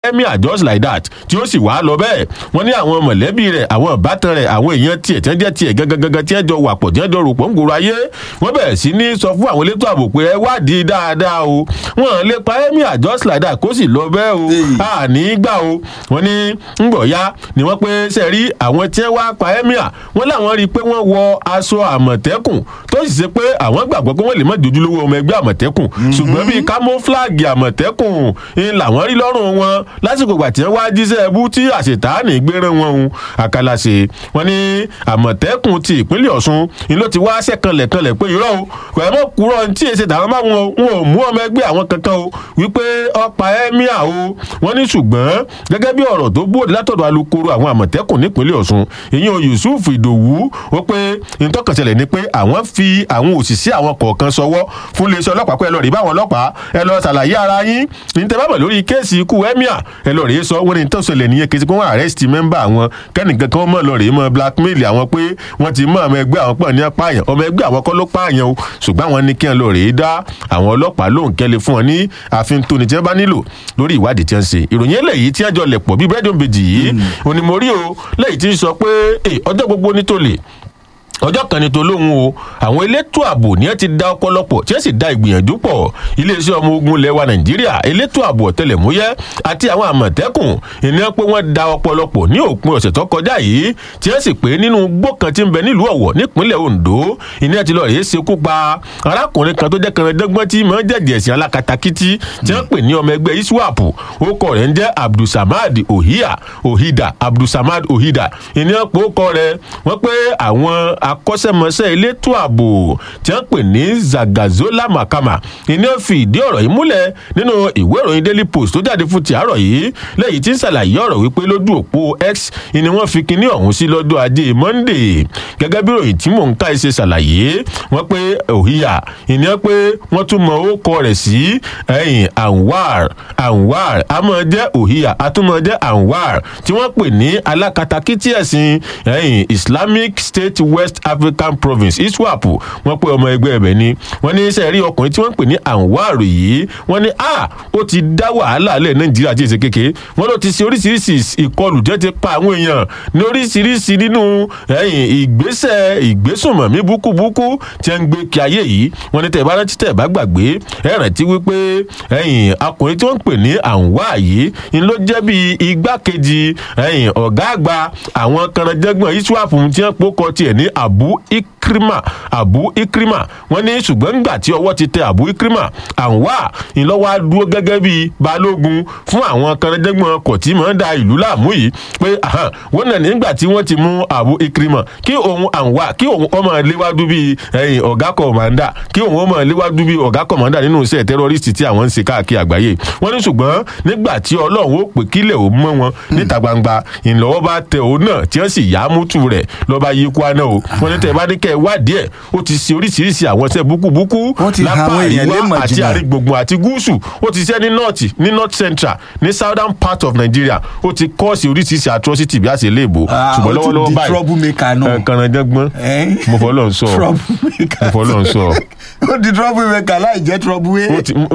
emir just like that tí ó sì wá lọ bẹ́ẹ̀ wọ́n ní àwọn mọ̀lẹ́bí rẹ̀ àwọn ìbátan rẹ̀ àwọn èèyàn tiẹ̀ tí wọ́n jẹ́ tiẹ̀ gangan tí wọ́n jọ wà pọ̀ tí wọ́n jọ rò pọ̀ ń gbòòrò ayé wọ́n bẹ̀rẹ̀ sí ní sọ fún àwọn elétò ààbò pé ẹ wádìí dáadáa o wọ́n lè pa emir just like that kó sì lọ bẹ́ẹ̀ o àní gbà o wọ́n ní ngbọ̀ya ni wọ́n pé sẹ́rí àwọn tí wọ́n wá pa emir wọ́n láwọn rí i pé wọ́n wọ aṣọ àmọ̀tẹ́kùn tó sì ṣe pé àwọn gbàgbọ́ pé wọ́n lè má dojúlówó ọmọ ẹgbẹ́ àmọ̀tẹ́kùn ṣùgbọ́n bíi camouflage àmọ̀tẹ́kùn ń làwọn rí lọ́rùn wọn lásìkò ìgbà tí wọ́n wá jíṣẹ́ ẹbú tí àṣetánì gbéran wọn hun àkàlàṣe wọn ní àmọ̀tẹ́kùn ti ìpínlẹ̀ ọ̀ṣun ni ló ti wá ṣẹ̀kanlẹ̀kanlẹ̀ pé irọ́ o pẹ̀lú kúrọ̀ tí èsì tàwọn bá wọn wọn ò mú ọmọ ẹgbẹ́ àwọn kankan o wípé ọ̀pá ẹ́míà o wọ́n ní ṣùgbọ́n gẹ́gẹ́ bí ọ̀rọ̀ tó bóde látọ̀dọ̀ alukoro àwọn àmọ̀tẹ́kùn nípínlẹ̀ ọ̀ṣun ìyẹn yusuf ìdòwú ó pé ìtọ́kànṣẹlẹ̀ ni pé àwọn fi àwọn òṣìṣẹ́ àwọn kọ̀ọ̀kan sọwọ́ fún iléeṣẹ́ ọlọ́pàá pé ẹ lọ rí báwọn ọlọ́pàá ẹ lọ ṣàlàyé ara yín ní tẹ́ bá bọ̀ lórí kéèsì ikú ẹ́míà ẹ lọ rèé sọ wọ́n ní tó ṣẹlẹ̀ nìyẹn kí wọ́n arrest mẹ́mbà àwọn kẹ́nìkan kan mọ̀ lọ rèé mọ́ blackmail àwọn pé wọ́n ti mọ ọmọ ẹgbẹ́ àwọn pọ̀ ní apáyàn ọmọ ẹgbẹ́ àwọn kọ́ ló pààyàn o ṣùgbọ́n àwọn ní kí wọ́n lọ rèé dá àwọn ọlọ́pàá lóhùn kẹ́lẹ́ fún wọn ní àfin tóni tí wọ́n bá nílò lórí ìwádìí tí wọ́n ṣe ìròyìn eléyìí tí wọ́n jọ lẹ̀ pọ̀ bí bẹ́ẹ̀dì òbejì yìí òní mo rí o lẹ́yìn tí ń sọ pé ọjọ́ gbogbo ní tó lè ọjọ́ kan ní tolóhùn o àwọn elétò ààbò ní ẹ ti da ọpọlọpọ̀ tí ẹ sì da ìgbìyànjú pọ̀ iléeṣẹ́ ọmọ ogun lẹ́wà nàìjíríà elétò ààbò ọ̀tẹlẹ̀múyẹ́ àti àwọn àmọ̀tẹ́kùn ìní pé wọ́n da ọpọlọpọ̀ ní òpin ọ̀sẹ̀ tó kọjá yìí tí ẹ sì pé nínú igbó kan tí ń bẹ nílùú ọ̀wọ̀ nípínlẹ̀ ondo ìní ẹ ti lọ rèé ṣekú pa arákùnrin kan tó jẹ́ kẹrìndínlọ́gbọ̀n tí mọ̀ jẹ̀jẹ̀ sí alákatakítí tí wọ́n pè ní ọmọ ẹgbẹ́ iswap orúkọ rẹ̀ ń jẹ́ abdulsamad ohia ohida abdulsamad ohida ìní pé ó kọ rẹ̀ wọ́n pé àwọn akọ́ṣẹ́mọṣẹ́ elétò ààbò tí wọ́n pè ní zagazola makama ìní ó fi ìdí ọ̀rọ̀ yìí múlẹ̀ nínú ìwé ìròyìn daily post tó jáde fún ti àárọ̀ yìí lẹ́yìn tí ń ṣàlàyé ọ̀rọ̀ wípé lójú òpó x ni wọ́n fi kinní ọ̀hún sí lọ́dọ̀ ajé monday gẹ́gẹ́ bí ìròyìn tí mò ń ká ṣe ṣàlàyé wọ́n pé òhìyà ìní ọ́ pé wọ́n tún mọ orúkọ rẹ̀ sí ẹ̀yìn anwar anwar àmọ́ jẹ́ òhìyà àtúmọ̀ jẹ́ anwar tí wọ́n pè ní alákatakítí ẹ̀sìn ẹ̀yìn islamic state west african province iswap wọ́n pé ọmọ ẹgbẹ́ ẹ̀bẹ̀ ni wọ́n ní sẹ́ẹ̀rí ọkùnrin tí wọ́n pè ní anwar yìí wọ́n ní a ó ti dá wàhálà lẹ̀ nàìjíríà tí èsè kékeré wọ́n ló ti ṣe oríṣiríṣi ìkọlù jẹ́ ti pa àwọn èèyàn ní oríṣiríṣi nínú ẹ̀yìn ìgbésẹ̀ ìgbésùnmọ̀mí búkúbúkú tí wọ́n ń gbé kí ayé yìí wọ́n ní tẹ̀ bá rántí tẹ̀ bá gbàgbé ẹ̀ rántí wípé ẹ̀yìn akùnrin tí wọ́n ń pè ní anwar yìí ni ló jẹ́ bí igbákejì ẹ̀yìn ọ̀gá àgbà àwọn kanadẹ́gbọ̀n iswap tí wọ́n pokọ tiẹ̀ ní abu ikrima abu ikrima wọn ní ṣùgbọ́n nígbà tí ọwọ́ ti tẹ abu ikrima àwa ìlọ́wọ́ á dúró gẹ́gẹ́ bí balógun fún àwọn kanadẹ́gbọ̀n ọkọ̀ tí mọ̀ ń da ìlú láàmú yìí pé wọ́n nà nígbà tí wọ́n ti mú abu ikrima kí òun àwa kí òun ọmọ léwájú bíi ẹ̀yìn ọ̀gá kọ̀mọ̀ndà kí òun ọmọ léwájú bíi ọ̀gá kọ̀mọ̀ndà nínú iṣẹ́ tẹ́rọ́rìsì tí àwọn ń ṣe káàkiri àgbáyé wọ́n ní ṣùgbọ́n nígbà tí ọlọ́run ó pè kílẹ̀ ó mọ́ wọn níta gbangba ìlọ́wọ́ bá tẹ òun náà tí wọ́n sì yá mútu rẹ̀ lọ́ba yí kwana o wọ́n ní tẹ̀ bá ní kẹ́ ẹ wádìí ẹ̀ ó ti ṣe oríṣiríṣi àwọn iṣẹ́ búkúbúkú lápá àríwá àti àrígbùngbùn àti gúúsù ó ti ṣe ní north ní north central ní southern part of nigeria ó ti kọ́ọ̀sì oríṣiríṣi atrocity bí a ṣe léèbó ṣùgbọ́n lọ́wọ́lọ́wọ́ báyìí kànáńdẹ́gbọ́n mo fọ́ lọ́n sọ mo fọ́ lọ́n sọ. ó di trouble maker láì jẹ́ trouble way.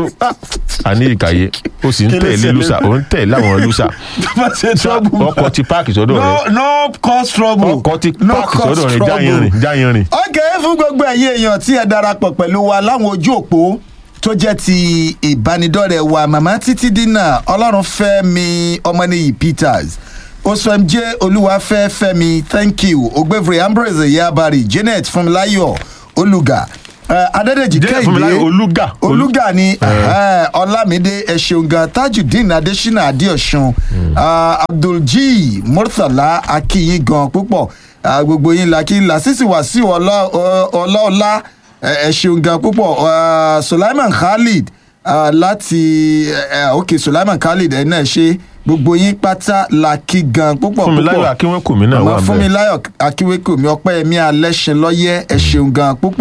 àní ìkàyé ó sì ń tẹ̀lé lùsà ó ń tẹ̀lé àwọn lùsà ọkọ̀ ti páàkì sọ́dọ̀ rẹ̀ no cause trouble ọkọ̀ ti páàkì sọ́dọ̀ rẹ̀ jáyanrin jáyanrin. ok fún gbogbo ẹ̀yin èèyàn tí ẹ darapọ̀ pẹ̀lú wa láwọn ojú òpó tó jẹ́ ti ìbánidọ́rẹ̀ wa màmá títí dínà ọlọ́run fẹ́ mi ọmọnìyí peters osmj olúwafẹ́ fẹ́mi thank you ogbevre ambrose yabari janet funmilayo olùgà adédèjì kẹ́hìndé olùgà olùgà ni ọlámídé ẹ̀ṣẹ̀ǹgà tajudeen adésínà adéọ̀sùn abdulji murtala akínyìn gan púpọ̀ gbogbo yín la kí n la sísì wá sí ọlọ́ọ̀lá ẹ ṣeun gan púpọ̀ sulaiman khalid láti ok sulaiman khalid ẹ náà ṣe gbogbo yín pátá la kí gan púpọ̀ púpọ̀ fúnmiláyọ̀ akínwékòmí náà wà bẹ́ẹ̀ fúnmiláyọ̀ akínwékòmí ọpẹ́ ẹ̀mí alẹ́sìn lọ́yẹ́ ẹ ṣeun gan púpọ̀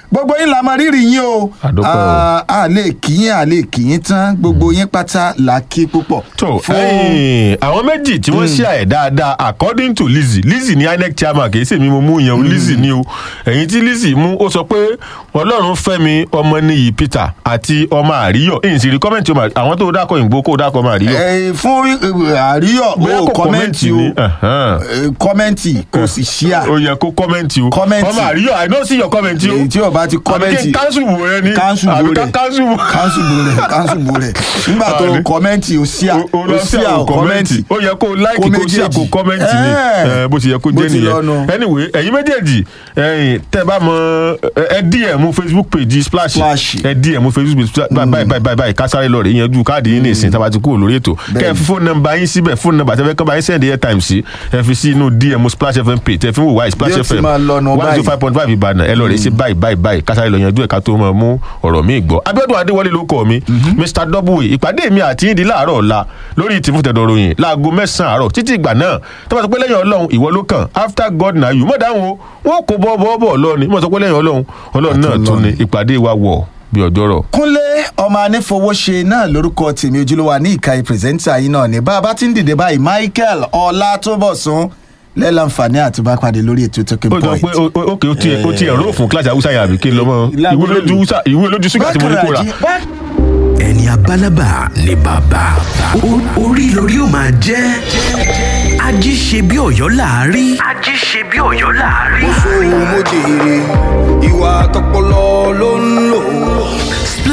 gbogbo yín la mọ rírì yín o Àdúpẹ́ o. Ah, a lè kíyìn a lè kíyìn tán gbogbo yín pátá la kí púpọ̀. tó ẹyìn àwọn méjì tí wọ́n ṣe àyẹ̀ dáadáa according to lizzy lizzy ní inec chairman kì í ṣèmi mo mú yẹn o lizzy ni o ẹ̀yìn tí lizzy mú ó sọ pé ọlọ́run fẹ́mi ọmọnìyí peter àti ọmọ àríyọ̀ èyí sì rí kọ́mẹ̀ntì ọmọ àwọn tó dákọ̀ ìgbó kó dákọ̀ ọmọ àríyọ̀ Eh, fún eh, àríyọ̀ Bóyá o kò kọ́mẹ́ǹtì o ni, ẹ̀hán. Eh, kọ́mẹ́ǹtì kò sì ṣíà ó yẹ kó kọ́mẹ̀ntì o Kọ́mẹ̀ntì. ọmọ àríyọ̀ i don't see your comment o èyí tí o bá ti àbí kọ́mẹ́ǹtì kí n cancel wò rẹ ni káńsù àbí bò ká rẹ̀ cancel wò. káńsù bò rẹ̀ káńsù bò rẹ̀ nígbà tó Àní. kọ́mẹ́ǹtì o ṣíà o o lọ sí ṣíà o àwọn kọ́mẹ́ǹtì kọ́mẹ́ǹtì ó yẹ kó láìkì kó sí àkó méjèèjì. kọ́mẹ́ǹtì ni Eh. Eh, bó ti yẹ kó Bó jẹ́ ti lọ́nu. nìyẹn anyway ẹ̀yin méjèèjì ẹ̀yin tẹ́ bá mọ ẹ dm facebook page splash Splash. ẹ dm facebook page báyìí báyìí báyìí báyìí kásáré lọ rè yẹn ju káàdì yín ní ìsìn tá a bá ti kúrò lórí ètò kẹ́ ẹ fi fóònù nọ́mbà yín síbẹ̀ fóònù nọ́mbà tẹ́fẹ́ kọ́ bá yín send airtime sí ẹ fi sí inú dm splash fm page tẹ́ fi ń wò wáyé splash Bí ó ti fm máa lọ́nu one báyìí. zero five point five ìbàdàn ẹ lọ rè sí báyìí báyìí báyìí kásáré lọ yanjú ẹ̀ ká tó máa mú ọ̀rọ̀ mi gbọ́ abiodun adéwọlé ló kọ́ mi mr double ìpàdé mi àti yín di láàárọ̀ ọ̀la lórí tìfúntẹ̀dọ̀ ròyìn láago mẹ́sàn-án àárọ̀ títí ìgbà náà tó bá sọ pé lẹ́yìn ọlọ́run ìwọ ló kàn after god na you mọ̀ dáhùn o wọn kò bọ́ bọ́ bọ́ lọ ni mọ̀ sọ pé lẹ́yìn ọlọ́run ọlọ́run náà tún ni ìpàdé wa wọ̀ bí ọjọ́rọ̀. kúnlé ọmọ anífowóṣe náà lórúkọ tèmi ojúlówó ní ìka pírẹsẹ́ńtà yìí náà ní bá a bá ti ń dìde báyìí michael ọlátúbọ̀sún lẹ́lànfààní àti bá pàdé lórí ètò talking ó jọ point. pé ó- ó- ókè ó tiẹ̀ ó tiẹ̀ ró fún kíláàsì haúsá yẹn àbí kí n lọ mọ́ ìwé lójú Hausa- ìwé lójú ṣúgà tí mo ní kó rà. Bákàràjì- bá- ẹni abálábà ni bàbá O- orí lórí ó máa jẹ́ ají ṣe bí ọ̀yọ́ láàárí. ají ṣe bí ọ̀yọ́ láàárí. mo jèrè ìwà tọpọlọ ló ń lò